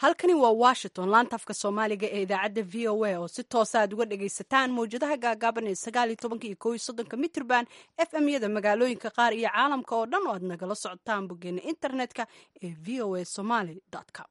halkani waa washington laanta afka soomaaliga ee idaacadda v o a oo si toosa aad uga dhagaysataan mawjadaha gaagaaban ee sagaal iyo tobanka iyo kow iyo soddonka mitrban f m yada magaalooyinka qaar iyo caalamka oo dhan oo aad nagala socotaan boggeena internetka ee v o a somaly com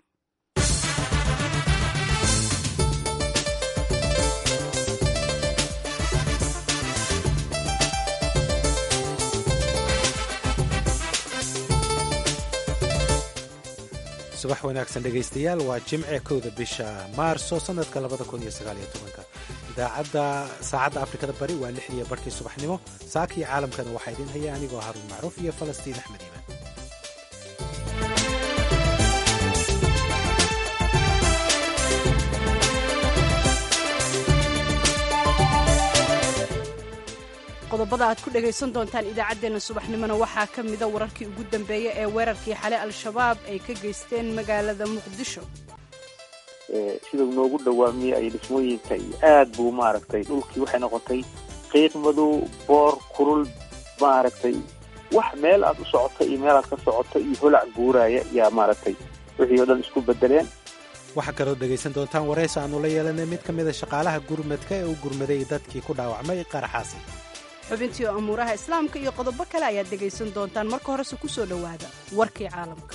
subax wanaagsan dhegaystayaal waa jimce kowda bisha maarso sanadka idaacadda saacadda afrikada bari waa lixdiiyo barhkii subaxnimo saakii caalamkana waxaa idin haya anigoo haruun macruuf iyo falastiin axmed iimaan qodobada aad ku dhagaysan doontaan idaacaddeenna subaxnimona waxaa ka mida wararkii ugu dambeeya ee weerarkii xale al-shabaab ay ka geysteen magaalada muqdisho sidau noogu dhawaamiyey ay dhismooyinka iyo aad buu maaragtay dhulkii waxay noqotay qiiq madow boor kurul maaragtay wax meel aad u socota iyo meel aad ka socota iyo holac guuraaya yaa maaragtay wixii oo dhan isku bedeleen waxaa kaloo dhegaysan doontaan waraysi aanu la yeelanay mid ka mida shaqaalaha gurmadka ee u gurmaday dadkii ku dhaawacmay qaraxaasi xubintii oo amuuraha islaamka iyo qodobo kale ayaad dhegaysan doontaan marka horese ku soo dhowaada warkii caalamka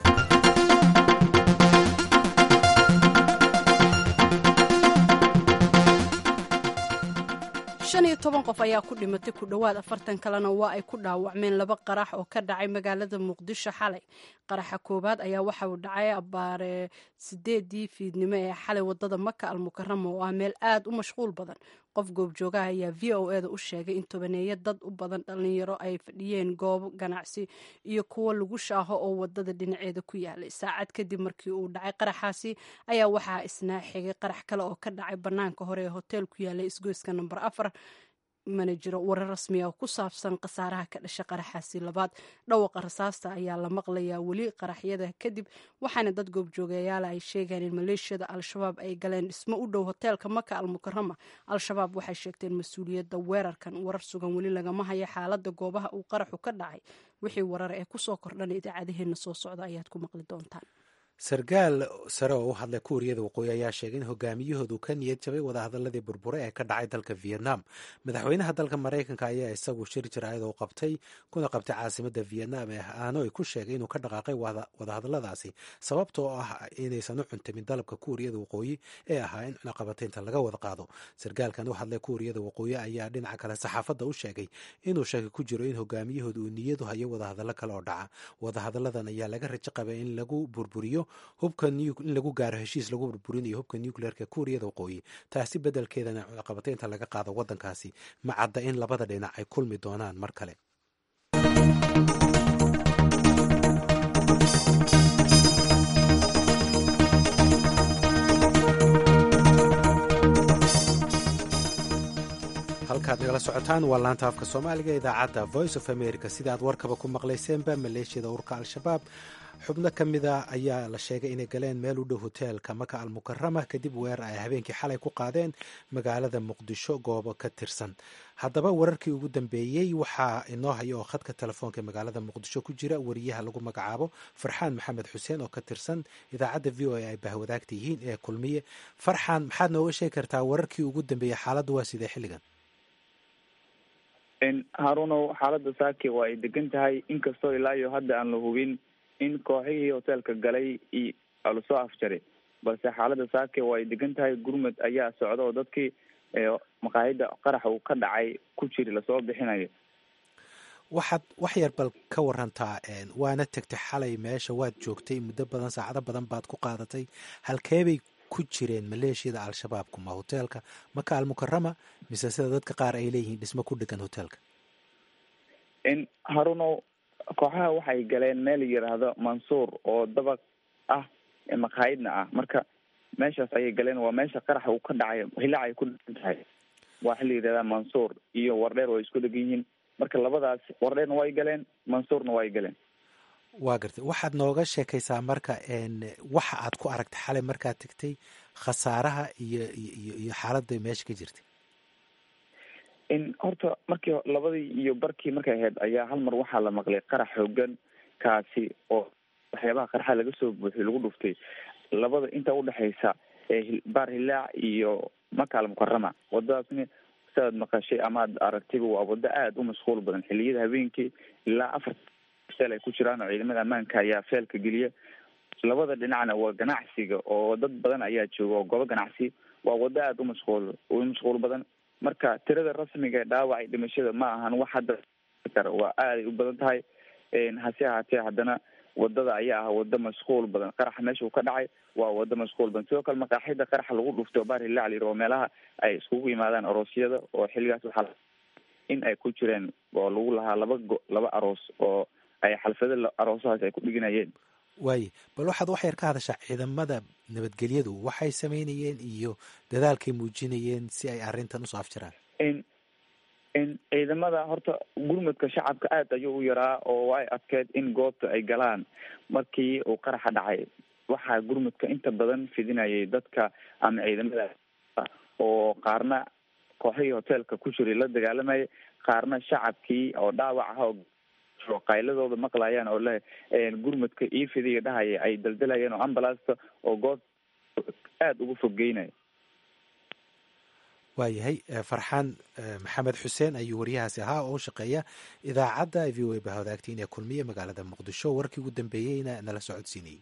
shan iyo toban qof ayaa ku dhimatay ku dhowaad afartan kalena waa ay ku dhaawacmeen laba qarax oo ka dhacay magaalada muqdisho xalay qaraxa koowaad ayaa waxa uu dhacay abbaare sideedii fiidnimo ee xalay wadada maka almukarama oo ah meel aad u mashquul badan qof goobjoogaha ayaa v o eda u sheegay in tobaneeyo dad u badan dhallinyaro ay fadhiyeen goobo ganacsi iyo kuwo lagu shaaho oo wadada dhinaceeda ku yaalay saacad kadib markii uu dhacay qaraxaasi ayaa waxaa isnaa xigay qarax kale oo ka dhacay bannaanka hore ee hotel ku yaalay isgoyska namber afar mana jiro warar rasmiya oo ku saabsan khasaaraha ka dhasha qaraxaasi labaad dhawaqa rasaasta ayaa la maqlayaa weli qaraxyada kadib waxaana dad goobjoogayaala ay sheegeen in maleeshiyada al-shabaab ay galeen dhismo u dhow hoteelka maka almukarama al-shabaab waxay sheegteen mas-uuliyadda weerarkan warar sugan weli lagama hayo xaaladda goobaha uu qaraxu ka dhacay wixii warar ee kusoo kordhan idaacadaheenna soo socda ayaad ku maqli doontaan sarkaal sare oo u hadlay kuuriyada waqooyi ayaa sheegay in hogaamiyahoodu ka niyad jabay wadahadaladii burbure ee ka dhacay dalka vietnam madaxweynaha dalka maraykanka ayaa isagu shir jiraayad oo qabtay kuna qabtay caasimada vietnam ee hanoi ku sheegay inuu ka dhaqaaqay wadahadaladaasi sababtoo ah inaysan u cuntamin dalabka kuuriyada waqooyi ee ahaa in cunaqabataynta laga wada qaado sarkaalkan u hadlay kuuriyada waqooyi ayaa dhinaca kale saxaafadda u sheegay inuu shaki ku jiro in hogaamiyahoodu uu niyadu hayo wadahadallo kale oo dhaca wadahadaladan ayaa laga rajo qabay in lagu burburiyo hubka in lagu gaaro heshiis lagu burburinayo hubka nucleerka kuuriyada waqooyi taasi beddelkeedana cunaqabataynta laga qaado waddankaasi ma cadda in labada dhinac ay kulmi doonaan mar kale halkaad nagala socotaan waa laanta afka soomaaliga idaacadda voice of america sida aad warkaba ku maqlayseenba maleeshiyada urka al-shabaab xubno ka mida ayaa la sheegay inay galeen meel u dhow hoteelka maka almukarama kadib weerar ay habeenkii xalay ku qaadeen magaalada muqdisho goobo ka tirsan haddaba wararkii ugu dambeeyey waxaa inoo haya oo khadka telefoonka magaalada muqdisho ku jira wariyaha lagu magacaabo farxaan maxamed xuseen oo ka tirsan idaacadda v o a ay bahwadaagta yihiin ee kulmiye farxaan maxaad nooga sheegi kartaa wararkii ugu dambeeyey xaaladdu waa sidee xilligan haruunow xaaladda saake waa ay degan tahay inkastoo ilaa iyo hadda aan la hubin in kooxihii hoteelka galay lasoo afjaray balse xaaladda saake waa ay degan tahay gurmud ayaa socda oo dadkii maqaayadda qaraxa uu ka dhacay ku jiri lasoo bixinayo waxaad wax yar bal ka warantaa waana tegtay xalay meesha waad joogtay muddo badan saacado badan baad ku qaadatay halkeebay ku jireen maleeshiyada al-shabaabku ma hoteelka maka almukarama mise sida dadka qaar ay leeyihiin dhismo ku dhegan hoteelka harunow kooxaha waxay galeen meel yidhaahdo mansuur oo dabaq ah maqaayadna ah marka meeshaas ayay galeen waa meesha qaraxa uu ka dhacay hilac ay ku dhegan tahay waa xili yidhahdaa mansuur iyo wardheer way isku dhegan yihiin marka labadaas wardheerna way galeen mansuurna way galeen waa gartay waxaad nooga sheekaysaa marka waxa aad ku aragtay xalay markaad tegtay khasaaraha iyo iyo iyo xaaladda meesha ka jirtay horta markii labadii iyo barkii markay ahayd ayaa hal mar waxaa la maqlay qarax xoogan kaasi oo waxyaabaha qaraxa laga soo buuxiy lagu dhuftay labada inta udhexaysa baar hilaac iyo makaal mukarama wadadaasni sidaad maqashay amaad aragtayba waa wado aada u mashquul badan xiliyada habeenkii ilaa afar feel ay ku jiraan oo ciidamada ammaanka ayaa feelka geliya labada dhinacna waa ganacsiga oo dad badan ayaa jooga oo goobo ganacsi waa wado aada u mashquul u mashquul badan marka tirada rasmiga ee dhaawacay dhimashada ma ahan wax hadda kara waa aaday u badan tahay hase ahaatee haddana wadada ayaa ah wado mashquul badan qaraxa meesha uu ka dhacay waa wado mashquul badan sidoo kale maqaaxida qaraxa lagu dhuftay oo baar hilaac la yiri oo meelaha ay iskugu yimaadaan aroosyada oo xilligaas waxaa in ay ku jireen oo lagu lahaa laba go laba aroos oo ay xalfado aroosahaas ay ku dhiganayeen waaye bal waxaad wax yar ka hadashaa ciidamada nabadgelyadu waxay sameynayeen iyo dadaalkay muujinayeen si ay arrintan usoo afjiraan in ciidamada horta gurmudka shacabka aada ayuu u yaraa oo ay adkeed in goobta ay galaan markii uu qaraxa dhacay waxaa gurmudka inta badan fidinayay dadka ama ciidamada oo qaarna kooxihii hoteelka ku jiray la dagaalamayay qaarna shacabkii oo dhaawac aha oo qayladooda maqlayaan oo le gurmudka io fidiya dhahaya ay daldalayeen oo ambulasta oo goob aada ugu foggeynaya waayahay farxaan maxamed xuseen ayuu waryahaasi ahaa oo shaqeeya idaacadda v o a ba wadaagtiin ee kulmiye magaalada muqdisho warkii ugu dambeeyeyna nala socodsiinayay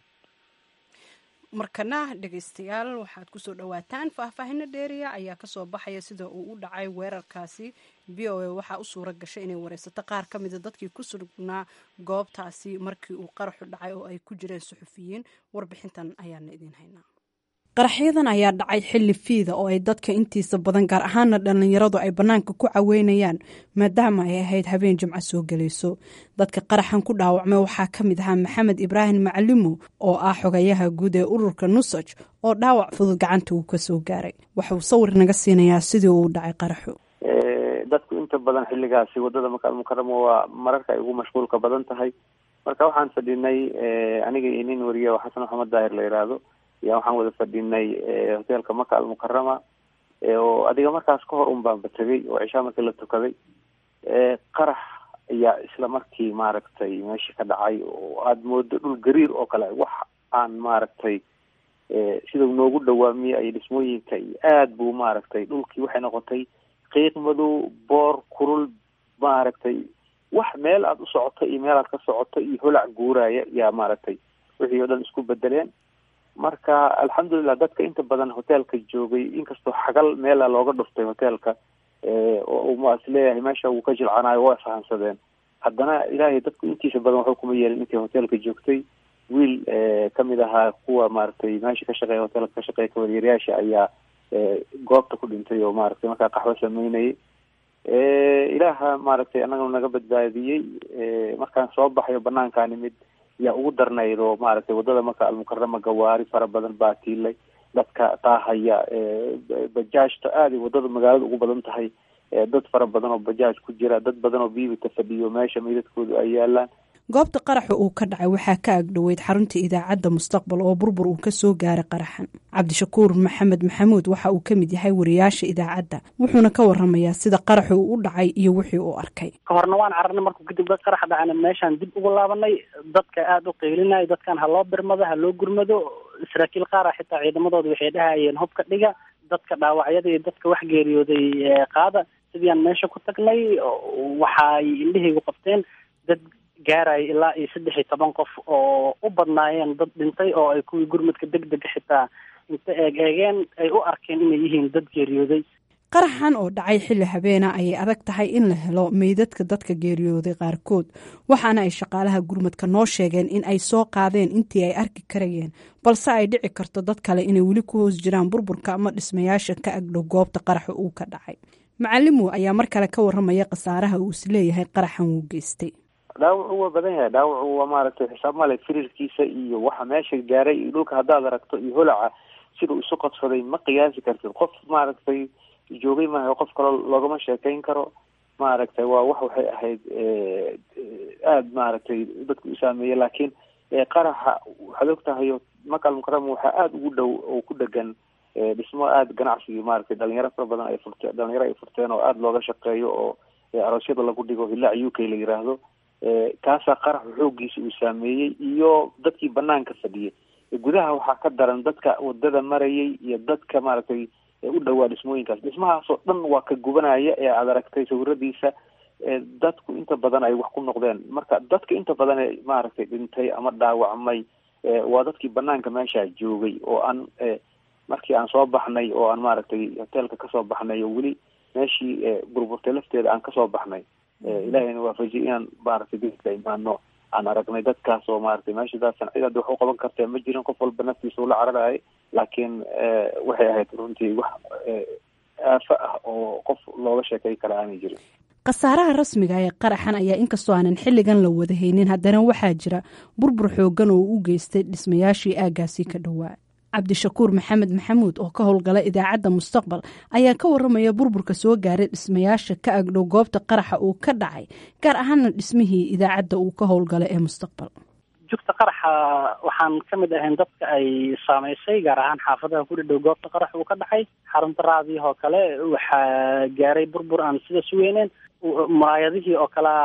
markana dhegaystayaal waxaad kusoo dhawaataan faahfaahino dheeriya ayaa kasoo baxaya sida uu u dhacay weerarkaasi v o a waxaa u suura gashay inay wareysato qaar ka mida dadkii ku sugnaa goobtaasi markii uu qaraxu dhacay oo ay ku jireen suxufiyiin warbixintan ayaana idiin haynaa qaraxyadan ayaa dhacay xilli fiida oo ay dadka intiisa badan gaar ahaana dhallinyaradu ay bannaanka ku caweynayaan maadaama ay ahayd habeen jimco soo gelayso dadka qaraxan ku dhaawacmay waxaa ka mid ahaa maxamed ibraahim macalimo oo ah xogayaha guud ee ururka nusaj oo dhaawac fudud gacanta uu kasoo gaaray waxauu sawir naga siinayaa sidii uu dhacay qaraxu dadku inta badan xilligaasi wadada makaal mukaramo waa mararka ay ugu mashquulka badan tahay marka waxaan fadhinay aniga iyo nin wariye oo xasan maxamed daahir la yidhaahdo ayaa waxaan wada fadhinay hoteelka maka almukarama oo adiga markaas ka hor un baanba tegay oo cishaa markii la tukaday qarax ayaa isla markii maaragtay meesha ka dhacay oo aada moodo dhul gariir oo kale wax aan maaragtay sida noogu dhawaamiye ay dhismooyinka iyo aada buu maaragtay dhulkii waxay noqotay qiiq madow boor kurul maaragtay wax meel aada u socoto iyo meel aad ka socoto iyo holac guuraya yaa maaragtay wixii oo dhan isku bedeleen marka alxamdulilah dadka inta badan hoteelka joogay inkastoo xagal meela looga dhuftay hoteelka oo ma is leeyahay meesha wuu ka jilcanaayo waa isfahansadeen haddana ilaahay dadku intiisa badan waxba kuma yeelin intii hoteelka joogtay wiil kamid ahaa kuwa maaragtay meesha ka shaqeeya hoteelka ka shaqeeya kawaryeeryaasha ayaa goobta ku dhintay oo maaragtay markaa qaxwo sameynayay ilaaha maaragtay annagana naga badbaadiyey markaan soo baxayo banaankaa nimid yaa ugu darnayd oo maaragtay wadada marka almukarama gawaari fara badan baa tiilay dadka taahaya bajaajta aaday wadada magaalada ugu badan tahay dad fara badan oo bajaaj ku jira dad badan oo biibita fadhiyo meesha meydadkoodu ay yaalaan goobta qaraxa uu ka dhacay waxaa ka agdhoweyd xarunta idaacadda mustaqbal oo burbur uu kasoo gaaray qaraxan cabdishakuur maxamed maxamuud waxa uu ka mid yahay wariyaasha idaacadda wuxuuna ka waramayaa sida qaraxu uu u dhacay iyo wixii uu arkay ka horna waan cararnay markuu kadib qarax dhacana meeshaan dib ugu laabanay dadka aada u qeylinaya dadkan ha loo birmado ha loo gurmado saraakiil qaara xitaa ciidamadooda waxay dhahayeen hubka dhiga dadka dhaawacyada iyo dadka wax geeriyooday qaada sidiiaan meesha ku tagnay waxaay indhahaygu qabteen dad gaaraya ilaa iyo saddex iyo toban qof oo u badnaayeen dad dhintay oo ay kuwii gurmudka deg dega xitaa inta eeg eegeen ay u arkeen inay yihiin dad geeriyooday qaraxan oo dhacay xilli habeena ayay adag tahay in la helo meydadka dadka geeriyooday qaarkood waxaana ay shaqaalaha gurmudka noo sheegeen in ay soo qaadeen intii ay arki karayeen balse ay dhici karto dad kale inay weli ku hoos jiraan burburka ama dhismayaasha ka agdhow goobta qaraxa uu ka dhacay macalimow ayaa mar kale ka waramaya khasaaraha uu isleeyahay qaraxan wuu geystay dhaawacu waa badan yahay dhaawacu waa maaragtay xisaab male firirkiisa iyo waxa meesha gaaray iyo dhulka haddaad aragto iyo holaca siduu isu qodsaday ma qiyaasi kartid qof maaragtay joogay maaha qof kaloo loogama sheekeyn karo maaragtay waa wax waxay ahayd aada maaragtay dadku u saameeyey laakiin qaraxa waxaad og tahayo makal mukarama waxaa aada ugu dhow oo ku dhegan dhismo aada ganacsigii maaragtay dhalinyaro fara badan ay furteen dhalinyaro ay furteen oo aada looga shaqeeyo oo aroosyada lagu dhigo hilaac u k la yiraahdo kaasaa qaraxu xooggiisa uu saameeyey iyo dadkii banaanka fadhiyay gudaha waxaa ka daran dadka wadada marayay iyo dadka maaragtay u dhowaa dhismooyinkaas dhismahaasoo dhan waa ka gubanaya ee aada aragtay sawiradiisa dadku inta badan ay wax ku noqdeen marka dadka inta badan ee maaragtay dhintay ama dhaawacmay waa dadkii banaanka meesha joogay oo aan markii aan soo baxnay oo aan maaragtay hoteelka kasoo baxnay oo weli meeshii burburtay lafteeda aan kasoo baxnay ilahayna waafajiyay inaan maaragtay dadka imaano aan aragnay dadkaas oo maaragtay meeshadaasan cid hadda wax u qaban kartee ma jirin qof walba naftiisa ula cararayay laakiin waxay ahayd runtii wax aafo ah oo qof looga sheekay kara aanay jirin khasaaraha rasmiga ee qaraxan ayaa inkastoo aanan xilligan la wada haynin haddana waxaa jira burbur xoogan oo u geystay dhismayaashii aaggaasi ka dhowaa cabdishakuur maxamed maxamuud oo ka howlgala idaacadda mustaqbal ayaa ka waramaya burburka soo gaaray dhismayaasha ka agdhow goobta qaraxa uu ka dhacay gaar ahaana dhismihii idaacadda uu ka howlgala ee mustaqbal jugta qaraxa waxaan ka mid ahayn dadka ay saamaysay gaar ahaan xaafadaha ku dhadhow goobta qarax uu ka dhacay xarunta raadiyah oo kale waxaa gaaray burbur aan sidaas weyneen muraayadihii oo kale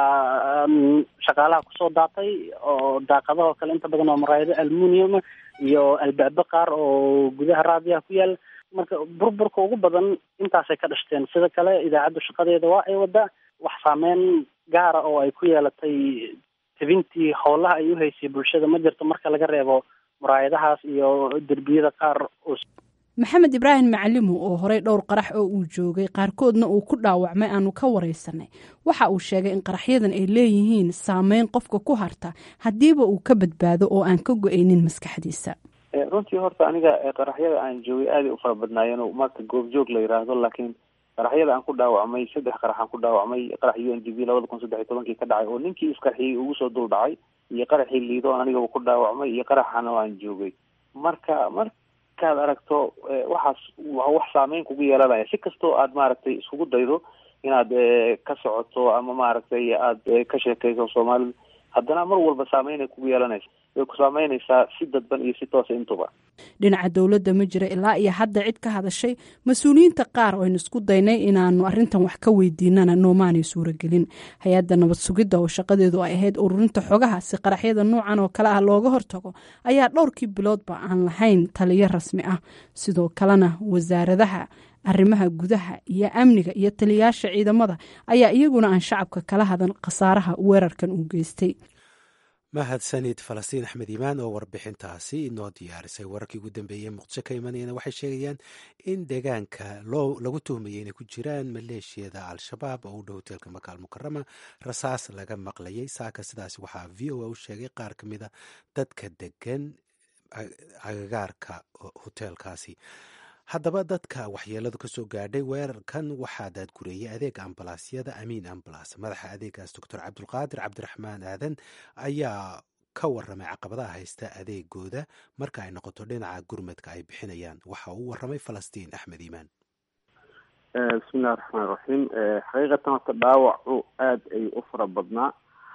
shaqaalaha kusoo daatay oo daaqadaha oo kale inta badan oo muraayado almunium iyo albaabo qaar oo gudaha raadiyaha ku yaal marka burburka ugu badan intaasay ka dhashteen sida kale idaacaddu shaqadeeda waa ay wadaa wax saameyn gaara oo ay ku yeelatay tebintii howlaha ay uhaysay bulshada ma jirto marka laga reebo muraayadahaas iyo derbiyada qaar maxamed ibraahim macalimu oo horey dhowr qarax oo uu joogay qaarkoodna uu ku dhaawacmay aanu ka wareysanay waxa uu sheegay in qaraxyadan ay leeyihiin saameyn qofka ku harta haddiiba uu ka badbaado oo aan ka go-aynin maskaxdiisa runtii horta aniga qaraxyada aan joogay aaday u fara badnaayeen marka goobjoog la yiraahdo laakiin qaraxyada aan ku dhaawacmay saddex qarax aan ku dhaawacmay qarax u n d b labada kun saddex iyo tobankii ka dhacay oo ninkii isqarxiyey ugu soo dul dhacay iyo qaraxii liido anigaba ku dhaawacmay iyo qaraxana aan joogay marka markaad aragto waxaas wax saameyn kugu yeelanaya si kastoo aad maaragtay iskugu daydo inaad ka socoto ama maaragtay aad ka sheekayso soomaalida haddana mar walba saameyn ay kugu yeelanaysa way ku saameynaysaa si dadban iyo si toosa intuba dhinaca dowladda ma jira ilaa iyo hadda cid ka hadashay mas-uuliyiinta qaar oo aynu isku daynay inaanu arrintan wax ka weydiinana noomaanay suuragelin hay-adda nabad sugidda oo shaqadeedu ay ahayd ururinta xogaha si qaraxyada noocan oo kale ah looga hortago ayaa dhowrkii biloodba aan lahayn taliyo rasmi ah sidoo kalena wasaaradaha arrimaha gudaha iyo amniga iyo taliyayaasha ciidamada ayaa iyaguna aan shacabka kala hadan khasaaraha weerarkan uu geystay mahadsanid falastiin axmed iimaan oo warbixintaasi inoo diyaarisay wararkii ugu dambeeyey muqdisho ka imanayana waxay sheegayaan in deegaanka loo lagu tuhmayay inay ku jiraan maleeshiyada al-shabaab oo u dhow hoteelka makaal mukarama rasaas laga maqlayay saaka sidaas waxaa v o a u sheegay qaar ka mida dadka degan agagaarka hoteelkaasi haddaba dadka waxyeeladu kasoo gaadhay weerarkan waxaa daadgureeyay adeega ambalaasyada amiin ambalas madaxa adeegaas doctor cabdulqaadir cabdiraxmaan aadan ayaa ka waramay caqabadaha haysta adeegooda marka ay noqoto dhinaca gurmadka ay bixinayaan waxa uu waramay falastiin axmed iimaan bismillahi raxmaan raxiim xaqiiqatan horta dhaawacu aada ay u fara badnaa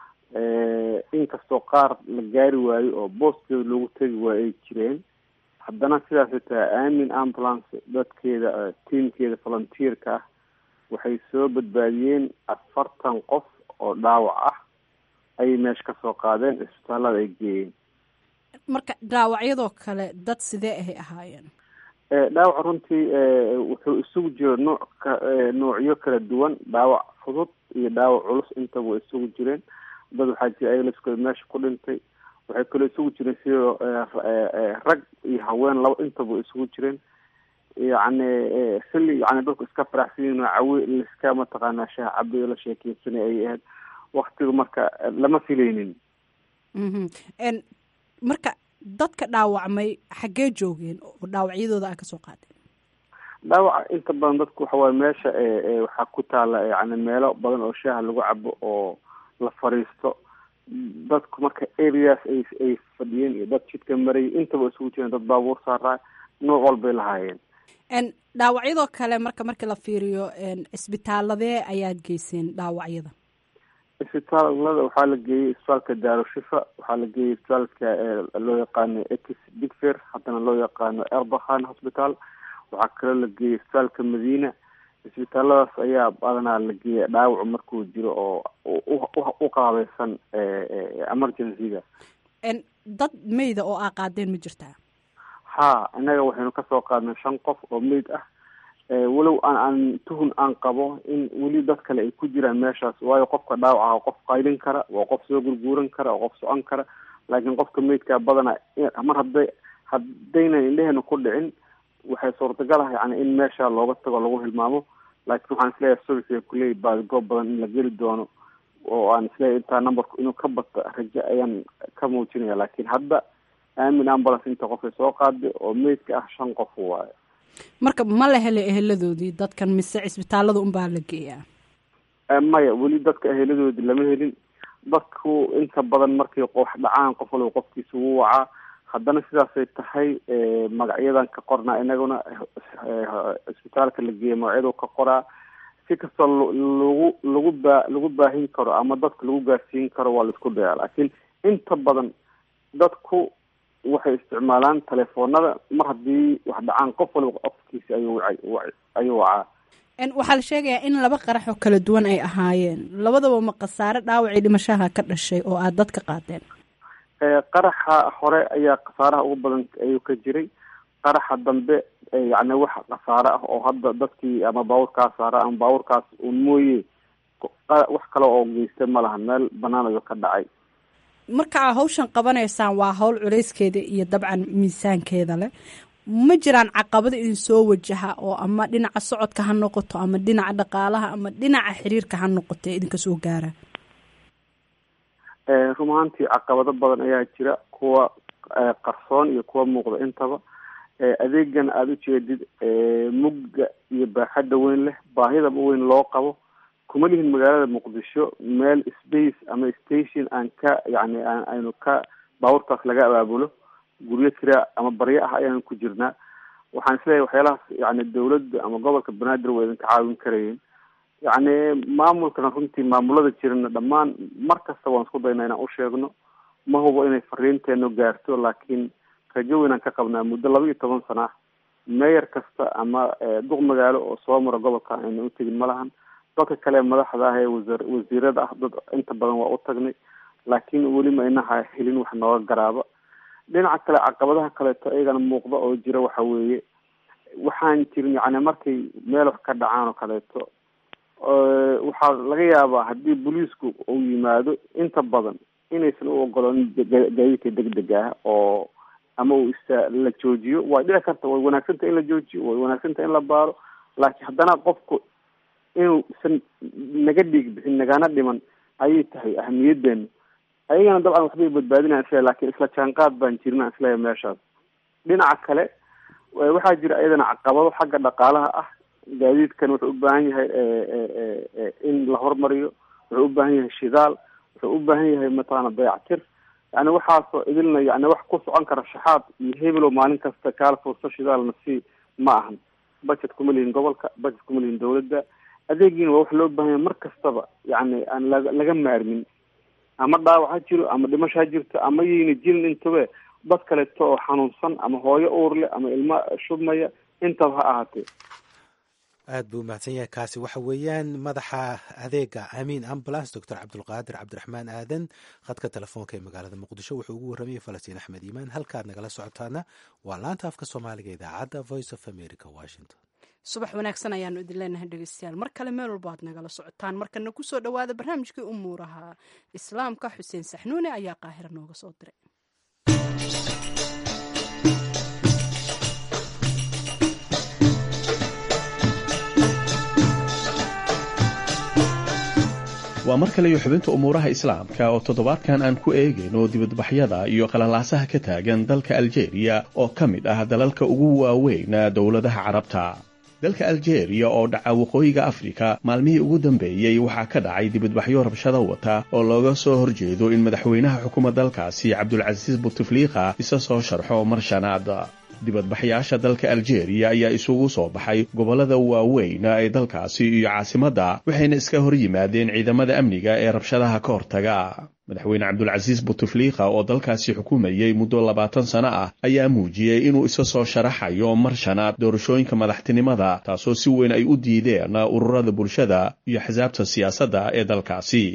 inkastoo qaar la gaari waayo oo booskeeda loogu tegi waayo ay jireen haddana sidaasay tahay aamin ambulance dadkeeda tiamkeeda volunteerka ah waxay soo badbaadiyeen afartan qof oo dhaawac ah ayay meesha kasoo qaadeen isbitaallada ay geeyeen marka dhaawacyadoo kale dad sidee ahay ahaayeen dhaawac runtii wuxuu isugu jiro nooc ka noocyo kala duwan dhaawac fudud iyo dhaawac culus intaba way isugu jireen dad waxaa jira aylaskooda meesha ku dhintay waxay kaloo isugu jireen sidoo rag iyo haween laba intaba isugu jireen yacni xilli yani dadku iska faraxsanyiin cawi laiska mataqaanaa shaah cabi la sheekeysanay ay ahayd waktigu marka lama filaynin marka dadka dhaawacmay xaggee joogeen oo dhaawacyadooda aa kasoo qaadeen dhaawaca inta badan dadku waxawaaye meesha waxaa ku taala yani meelo badan oo shaaha lagu cabo oo la fariisto dadku marka areas ay ay fadhiyeen iyo dad jidka marayay intaba isugu jireen dad baabuur saaraa nooc walbay lahaayeen dhaawacyadoo kale marka markii la fiiriyo isbitaaladee ayaad geyseen dhaawacyada isbitaalada waxaa la geeyey isbitaalka daarushifa waxaa la geeyey isbitaalka loo yaqaano ex digfer haddana loo yaqaano erbakhan hosbitaal waxaa kaloo la geeyey isbitaalka madiina isbitaaladaas ayaa badanaa la geeya dhaawacu markuu jiro oo u qaabeysan emergencyga dad meyda oo aa qaadeen ma jirtaa ha innaga waxaynu kasoo qaadnay shan qof oo meyd ah walow aan aan tuhun aan qabo in weli dad kale ay ku jiraan meeshaas waayo qofka dhaawaca waa qof qaylin kara waa qof soo gurguuran kara waa qof socon kara laakiin qofka meydkaa badana mar hadday haddaynan indheheena ku dhicin waxay suurtagal ah yani in meesha looga tago lagu hilmaamo laakiin waxaan isleeyahay subixiga kuley baadgoob badan in la geli doono oo aan isleeyahay intaa numberku inuu ka bato rajo ayaan ka muujinaya laakiin hadda aamin ambulance inta qofay soo qaaday oo meydka ah shan qof waayo marka ma la helay eheladoodii dadkan mise cisbitaalada unbaa la geeyaa maya weli dadka eheladoodii lama helin dadku inta badan markay wax dhacaan qof waliba qofkiisa wuu wacaa haddana sidaasay tahay magacyadan ka qornaa inaguna cisbitaalka la geeya magacyadu ka qoraa si kastoo lagu lagu baa lagu baahin karo ama dadka lagu gaarsiin karo waa laisku dayaa laakiin inta badan dadku waxay isticmaalaan telefoonada mar haddii wax dhacaan qof waliba qofkiisa ayuu waca ayuu wacaa waxaa la sheegayaa in laba qarax oo kala duwan ay ahaayeen labadaba ma khasaare dhaawacii dhimashaha ka dhashay oo aada dad ka qaadeen qaraxa hore ayaa khasaaraha ugu badan ayuu ka jiray qaraxa dambe yacni wax khasaare ah oo hadda dadkii ama baabuurkaas saara ama baabuurkaas un mooye wax kale oo geystay ma laha meel banaan ayuu ka dhacay marka aa hawshan qabanaysaan waa hawl culayskeeda iyo dabcan miisaankeeda leh ma jiraan caqabada idin soo wajaha oo ama dhinaca socodka ha noqoto ama dhinaca dhaqaalaha ama dhinaca xiriirka ha noqoto ee idinka soo gaara run ahaantii caqabado badan ayaa jira kuwa qarsoon iyo kuwa muuqda intaba adeegan aada ujeedid mugga iyo baaxadda weyn leh baahidaba weyn loo qabo kuma lihin magaalada muqdisho meel space ama station aan ka yani aynu ka baabuurtaas laga abaabulo guryo kira ama baryo ah ayaanu ku jirnaa waxaan isleeyahay waxyaalahaas yani dawladda ama gobolka banaadir waa idinka caawin karayeen yacni maamulkana runtii maamulada jirana dhammaan mar kasta waan isku daynaa inaan usheegno ma hubo inay fariinteenu gaarto laakiin rajo weynaan ka qabnaa muddo laba iyo toban sana ah meeyar kasta ama duq magaalo oo soo mara gobolka ayna utegin ma lahan dadka kale madaxda ah ee wasa wasiirada ah dad inta badan waa u tagnay laakiin weli ma inaha helin wax nooga garaaba dhinaca kale caqabadaha kaleeto iyagana muuqda oo jira waxa weeye waxaan jirin yani markay meel wax ka dhacaan oo kaleeto waxaa laga yaabaa haddii booliisku uu yimaado inta badan inaysan u ogoloonin gaadiidka degdega ah oo ama uu ista la joojiyo way dhici karta way wanaagsantaha in la joojiyo way wanaagsantaha in la baaro laakiin haddana qofku inuusan naga dhiig bixin nagana dhiman ayay tahay ahamiyadeena ayagana dabcan waxbay badbaadinayan isleeya lakin isla jaanqaad baan jirna isleeya meeshaas dhinaca kale waxaa jira iyadana caqabado xagga dhaqaalaha ah gaadiidkan wuxuu u baahan yahay in la hormariyo wuxuu u baahan yahay shidaal wuxuu u baahan yahay mataqaana dayactir yani waxaasoo idilna yani wax ku socon kara shaxaad iyo hebelow maalin kasta kaala furso shidaalna si ma ahan budget kuma lihin gobolka budget kuma lihin dawladda adeegiina waa wax loo baahan yahay mar kastaba yani aan la laga maarmin ama dhaawac ha jiro ama dhimasho ha jirto ama yayna jirin intabe dad kaleeto oo xanuunsan ama hooyo uur leh ama ilmo shubmaya intaba ha ahaatee aad buu umahadsan yahay kaasi waxa weeyaan madaxa adeega amiin ambulance doctor cabdulqaadir cabdiraxmaan aadan khadka telefoonka ee magaalada muqdisho wuxuu ugu warramayay falastiin axmed iimaan halkaad nagala socotaana waa laanta afka soomaaliga idaacadda voice of america washington subax wanaagsan ayaanu idin leenahay dhegeystayaal mar kale meel walba aad nagala socotaan markana kusoo dhowaada barnaamijkii umuuraha islaamka xuseen saxnuune ayaa qaahira nooga soo diray waa mar kale iyo xubinta umuuraha islaamka oo toddobaadkan aan ku eegayno dibadbaxyada iyo qalalaasaha ka taagan dalka aljeeriya oo ka mid ah dalalka ugu waaweyn dowladaha carabta dalka aljeeriya oo dhaca waqooyiga afrika maalmihii ugu dambeeyey waxaa ka dhacay dibadbaxyo rabshado wata oo looga soo horjeedo in madaxweynaha xukuma dalkaasi cabdulcasiis butefliika isa soo sharxo mar shanaad dibadbaxyaasha dalka aljeeriya ayaa isugu soo baxay gobollada waaweyn ee dalkaasi iyo caasimadda waxayna iska hor yimaadeen ciidamada amniga ee rabshadaha ka hortaga madaxweyne cabdulcasiis butefliika oo dalkaasi xukumayey muddo labaatan sano ah ayaa muujiyey inuu isa soo sharaxayo mar shanaad doorashooyinka madaxtinimada taasoo si weyn ay u diideen ururada bulshada iyo axsaabta siyaasadda ee dalkaasi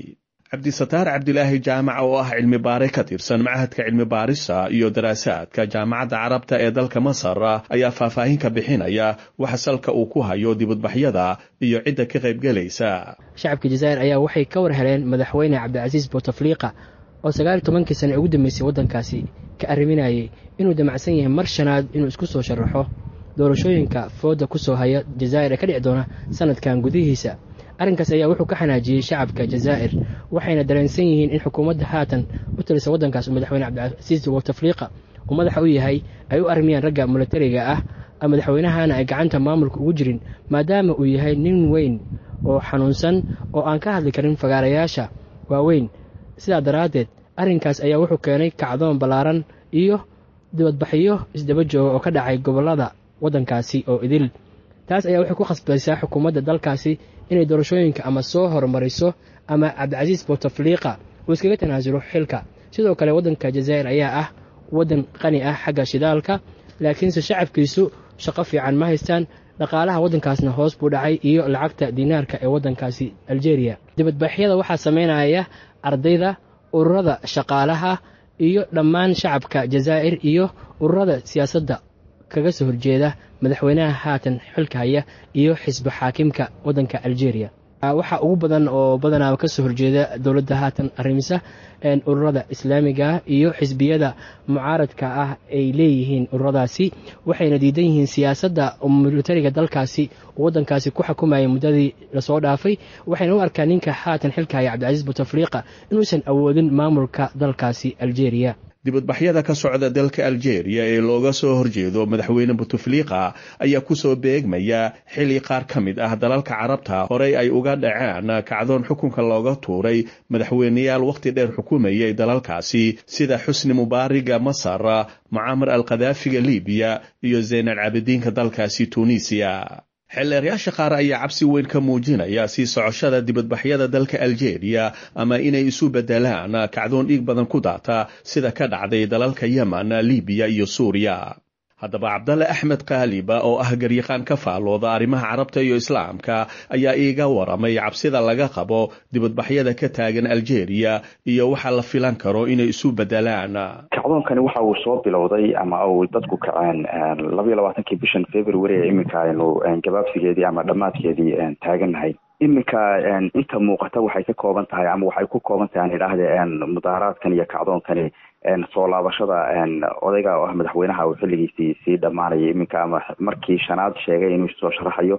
cabdisataar cabdilaahi jaamac oo ah cilmi baare ka tirsan machadka cilmi baarista iyo daraasaadka jaamacadda carabta ee dalka masar ayaa faahfaahin ka bixinaya waxa salka uu ku hayo dibadbaxyada iyo cidda ka qaybgelaysa shacabka jazaa'ir ayaa waxay ka war heleen madaxweyne cabdicasiis boutefliqa oo sagaal iyo tobankii sane ugu dambeysay waddankaasi ka arriminayay inuu damacsan yahay mar shanaad inuu isku soo sharaxo doorashooyinka fooda ku soo haya jazaa'ir ee ka dhici doona sanadkan gudihiisa arrinkaas ayaa wuxuu ka xanaajiyey shacabka jazaa'ir waxayna dareensan yihiin in xukuumadda haatan u talisa waddankaas uu madaxweyne cabdicasiis boutefliqa uu madaxa u yahay ay u armiyaan ragga milatariga ah madaxweynahana ay gacanta maamulka ugu jirin maadaama uu yahay nin weyn oo xanuunsan oo aan ka hadli karin fagaarayaasha waaweyn sidaa daraaddeed arrinkaas ayaa wuxuu keenay kacdoon ballaaran iyo dibadbaxyo isdaba jooga oo ka dhacay gobollada waddankaasi oo idil taas ayaa waxay ku khasbaysaa xukuumadda dalkaasi inay doorashooyinka ama soo horumariso ama cabdicasiis boutefliqa uu iskaga tanaasulo xilka sidoo kale waddanka jazaa'ir ayaa ah waddan qani ah xagga shidaalka laakiinse shacabkiisu shaqo fiican ma haystaan dhaqaalaha waddankaasna hoos buu dhacay iyo lacagta diinaarka ee waddankaasi aljeeriya dibadbaxyada waxaa sameynaya ardayda ururada shaqaalaha iyo dhammaan shacabka jazaa'ir iyo ururada siyaasadda kaga soo horjeeda madaxweynaha haatan xilka haya iyo xisbi xaakimka waddanka aljeeriya waxaa ugu badan oo badanaa kasoo horjeeda dowladda haatan arrimisa ururada islaamiga iyo xisbiyada mucaaradka ah ay leeyihiin ururadaasi waxayna diidan yihiin siyaasadda militariga dalkaasi uu waddankaasi ku xukumayay muddadii lasoo dhaafay waxayna u arkaan ninka haatan xilka haya cabdicasiis boutefliqa inuusan awoodin maamulka dalkaasi aljeeriya dibadbaxyada ka socda dalka aljeeriya ee looga soo horjeedo madaxweyne boutefliqa ayaa kusoo beegmaya xili qaar ka mid ah dalalka carabta horey ay uga dhaceen kacdoon xukunka looga tuuray madaxweyneyaal wakhti dheer xukumayay dalalkaasi sida xusni mubaariga masar mucaamar al khadaafiga libiya iyo zayn al cabidiinka dalkaasi tunisiya xeelleeryaasha qaar ayaa cabsi weyn ka muujinaya sii socoshada dibadbaxyada dalka aljeeriya ama inay isu beddelaan kacdoon dhiig badan ku daata sida ka dhacday dalalka yemen libiya iyo suuriya haddaba cabdalle axmed kaaliba oo ah garyaqaan ka faalooda arrimaha carabta iyo islaamka ayaa iiga waramay cabsida laga qabo dibadbaxyada ka taagan aljeeriya iyo waxa la filan karo inay isu beddelaan kacdoonkani waxa uu soo bilowday ama uu dadku kaceen labaiyo labaatankii bishan february ee iminka aynu gabaabsigeedii ama dhammaadkeedii taagannahay iminka inta muuqata waxay ka kooban tahay ama waxay ku kooban tahay aan idhaahde mudaaharaadkan iyo kacdoonkani soo laabashada odayga oo ah madaxweynaha uu xilligiisii sii dhammaanaya iminka ama markii shanaad sheegay inuu soo sharaxayo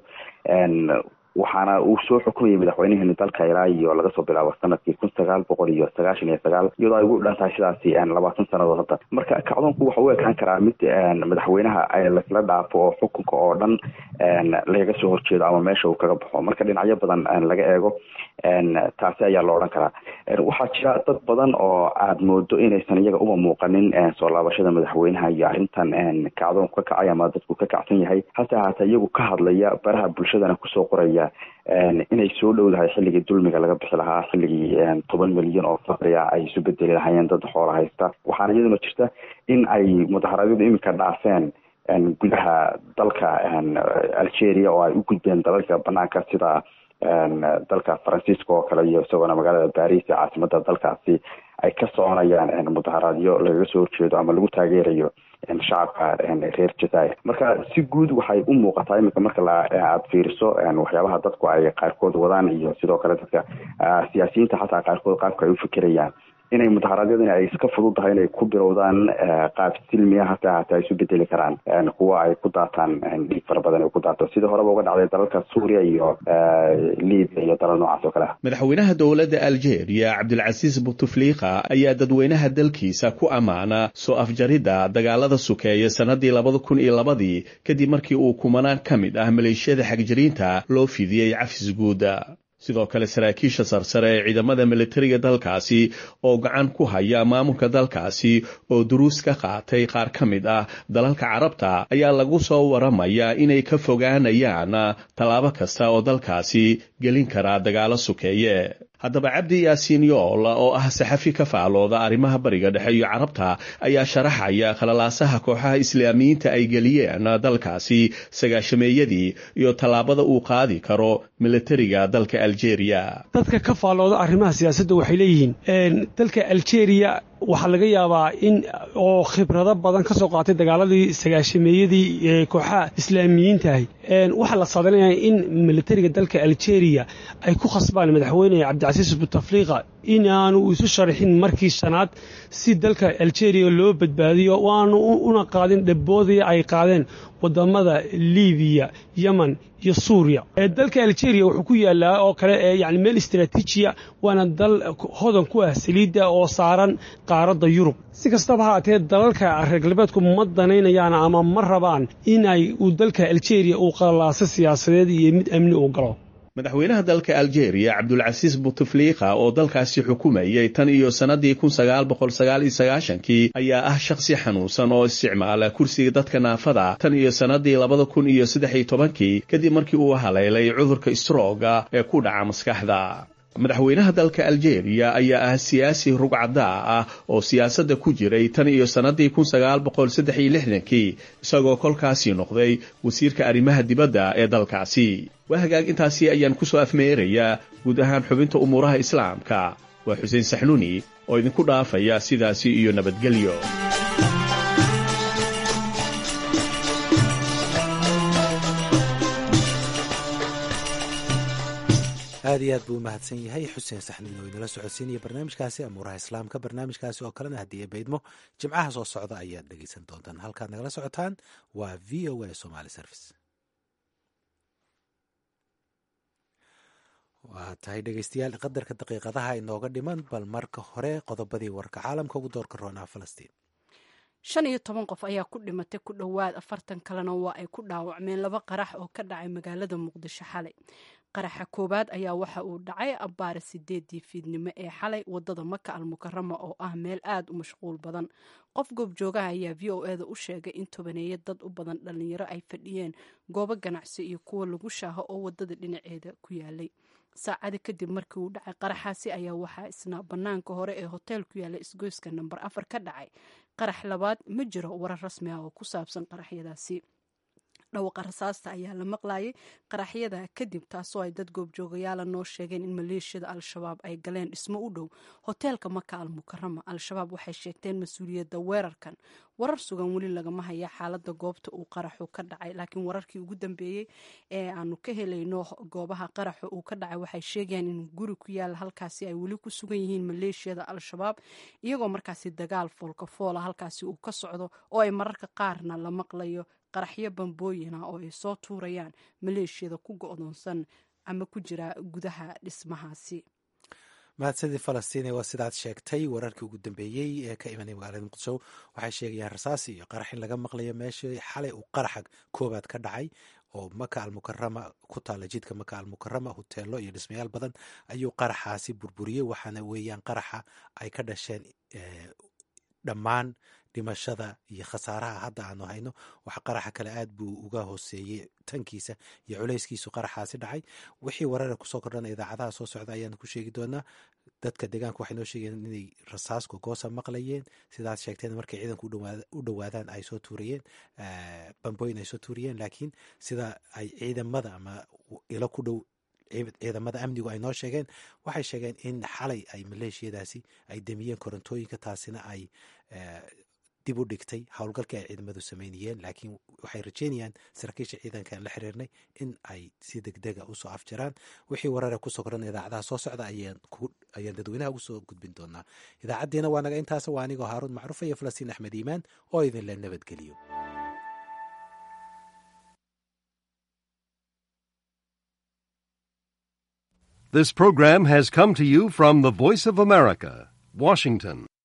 waxaana uu soo xukumayay madaxweyneheeni dalka ilaa iyo laga soo bilaabo sanadkii kun sagaal boqol iyo sagaashan iyo sagaal iyadoo ay ugu dhan tahay sidaasi labaatan sanadood hadda marka kacdoonku waxa u ekaan karaa mid madaxweynaha laisla dhaafo oo xukunka oo dhan lagaga soo horjeedo ama meesha uu kaga baxo marka dhinacyo badan laga eego taasi ayaa lo odhan karaa waxaa jira dad badan oo aada moodo inaysan iyaga uma muuqanin soo laabashada madaxweynaha iyo arrintan kacdoonku ka kacay ama dadku ka kacsan yahay hase ahaatee iyagu ka hadlaya baraha bulshadana kusoo qoraya inay soo dhowdahay xilligii dulmiga laga bixi lahaa xilligii toban milyan oo faqriya ay isu bedeli lahayeen dad xoola haysta waxaana iyaduna jirta in ay mudaharaadyadu iminka dhaafeen gudaha dalka algeria oo ay u gudbeen dalalka banaanka sida dalka faransiiska oo kale iyo isagoona magaalada baris ee caasimada dalkaasi ay ka soconayaan mudaharaadyo lagaga soo horjeedo ama lagu taageerayo shacabka reer jazair marka si guud waxay u muuqataa iminka marka aada fiiriso waxyaabaha dadku ay qaarkood wadaan iyo sidoo kale dadka siyaasiyiinta xataa qaarkood qaabka ay u fikirayaan inay mudaharaadyadani ay iska fududahay inay ku bilowdaan qaab silmiya hase ahaatee ay isu bedeli karaan kuwa ay ku daataan dhiig fara badan ay ku daato sidii horeba uga dhacday dalalka suuriya iyo libiya iyo dalal noocaas oo kale ah madaxweynaha dowladda algeria cabdilcasiis butufliqa ayaa dadweynaha dalkiisa ku ammaana soo afjaridda dagaalada sukeeya sannadii labada kun iyo labadii kadib markii uu kumanaan ka mid ah maleeshiyada xagjiriinta loo fidiyey cafis guuda sidoo kale saraakiisha sarsare ee ciidamada militariga dalkaasi oo gacan ku haya maamulka dalkaasi oo duruus ka qaatay qaar ka mid ah dalalka carabta ayaa lagu soo waramayaa inay ka fogaanayaan tallaabo kasta oo dalkaasi gelin karaa dagaalo sukeeye haddaba cabdi yaasiin yool oo ah saxafi ka faalooda arrimaha bariga dhexe iyo carabta ayaa sharaxaya khalalaasaha kooxaha islaamiyiinta ay geliyeen dalkaasi sagaashameeyadii iyo tallaabada uu qaadi karo militariga dalka aljeeriya dadka ka faalooda arrimaha siyaasadda waxay leeyihiin dalka aljeeriya waxaa laga yaabaa in oo khibrado badan ka soo qaatay dagaaladii sagaashameeyadii ee kooxaha islaamiyiintahay waxaa la saadanayaa in militariga dalka aljeeriya ay ku khasbaan madaxweyne cabdicasiis butafliqa inaanu isu sharaxin markii shanaad si dalka aljeeriya loo badbaadiyo waanu una qaadin dhaboodii ay qaadeen wadamada libiya yemen iyo suuriya dalka aljeeriya wuxuu ku yaalaa oo kale yani meel istraatiijiya waana dal hodan ku ah saliidda oo saaran qaaradda yurub si kastaba haatee dalalka reer galbeedku ma danaynayaan ama ma rabaan inay uu dalka aljeeriya uu qalaaso siyaasadeed iyo mid amni uu galo madaxweynaha dalka aljeeriya cabdulcasiis butefliqa oo dalkaasi xukumayay tan iyo sannadii kun sagaal boqol sagaal iyo sagaashankii ayaa ah shakhsi xanuunsan oo isticmaala kursiga dadka naafada tan iyo sannadii labada kun iyo saddex iyo tobankii kadib markii uu haleelay cudurka strooga ee ku dhaca maskaxda madaxweynaha dalka aljeeriya ayaa ah siyaasi rugcadaa ah oo siyaasadda ku jiray tan iyo sannadii kun sagaal boqol saddex iyo lixdankii isagoo kolkaasi noqday wasiirka arrimaha dibadda ee dalkaasi waa hagaag intaasi ayaan ku soo afmeerayaa guud ahaan xubinta umuuraha islaamka waa xuseen saxnuuni oo idinku dhaafaya sidaasi iyo nabadgelyo aad iyo aad buu u mahadsan yahay xuseen saxniin oo inala socodsiinaya barnaamijkaasi amuuraha islaamka barnaamijkaasi oo kalena haddii ay baydmo jimcaha soo socda ayaad dhegeysan doontaan halkaad nagala socotaan waa v o a somaly service waa tahay dhegeystayaal qadarka daqiiqadaha inooga dhiman bal marka hore qodobadii warka caalamka ugu doorka roonaa falastiin shan iyo toban qof ayaa ku dhimatay ku dhowaad afartan kalena waa ay ku dhaawacmeen laba qarax oo ka dhacay magaalada muqdisho xalay qaraxa koowaad ayaa waxa uu dhacay abbaare sideedii fiidnimo ee xalay wadada maka almukarama oo ah meel aada u mashquul badan qof goobjoogaha ayaa v o eda u sheegay in tobaneeya dad u badan dhalinyaro ay fadhiyeen goobo ganacsi iyo kuwa lagu shaaho oo wadada dhinaceeda ku yaalay saacadi kadib markii uu dhacay qaraxaasi ayaa waxaa isna banaanka hore ee hotel ku yaala isgoyska namber afar ka dhacay qarax labaad ma jiro warar rasmi ah oo ku saabsan qaraxyadaasi dhawaqa rasaasta ayaa la maqlayay qaraxyada kadib taasoo ay dad goobjoogayaala noo sheegeen in maleeshiyada al-shabaab ay galeen dhismo u dhow hoteelka maka al mukarama al-shabaab waxay sheegteen mas-uuliyadda weerarkan warar sugan weli lagama haya xaalada goobta uu qaraxu ka dhacay laakiin wararkii ugu dambeeyey ee aanu ka helayno goobaha qaraxa uu ka dhacay waxay sheegayaan in guri ku yaala halkaasi ay weli ku sugan yihiin maleeshiyada al-shabaab iyagoo markaasi dagaal foolka foola halkaasi uu ka socdo oo ay mararka qaarna la maqlayo qaraxyo bambooyina oo ay soo tuurayaan maleeshiyada ku go-doonsan ama ku jira gudaha dhismahaasi mahadsadii falastiine waa sidaad sheegtay wararkii ugu dambeeyey ee ka imanay magaalada muqdisho waxay sheegayaan rasaasi iyo qarax in laga maqlayo meeshii xalay uu qaraxa koobaad ka dhacay oo maka almukarama ku taala jidka maka almukarama hoteelo iyo dhismayaal badan ayuu qaraxaasi burburiyey waxaana weeyaan qaraxa ay ka dhasheen dhammaan dhimashada iyo khasaaraha hadda aanu hayno waxa qaraxa kale aad buu uga hooseeyey tankiisa iyo culayskiisu qaraxaasi dhacay wixii warara kusoo kordhana idaacadaha soo socda ayaanu ku sheegi doonaa dadka deegaanka waxay noo sheegeen inay rasaasko goosa maqlayeen sidaad sheegteen markay ciidanku u dhowaadaan ay soo tuurayeen bambooyin ay soo tuuriyeen laakiin sida ay ciidamada ama ilo ku dhow ciidamada amnigu ay noo sheegeen waxay sheegeen in xalay ay maleeshiyadaasi ay demiyeen korontooyinka taasina ay dib u dhigtay howlgalkii ay ciidamadu sameynayeen laakiin waxay rajeynayaan saraakiisha ciidankaan la xiriirnay in ay si degdega usoo afjaraan wixii warare kusoo koran idaacadaha soo socda ayaan dadweynaha ugu soo gudbin doonaa idaacaddiina waa naga intaas waa anigoo haaruun macruufa iyo falastiin axmed iimaan oo idinla nabadgeliyo This program has come to you from the Voice of America, Washington.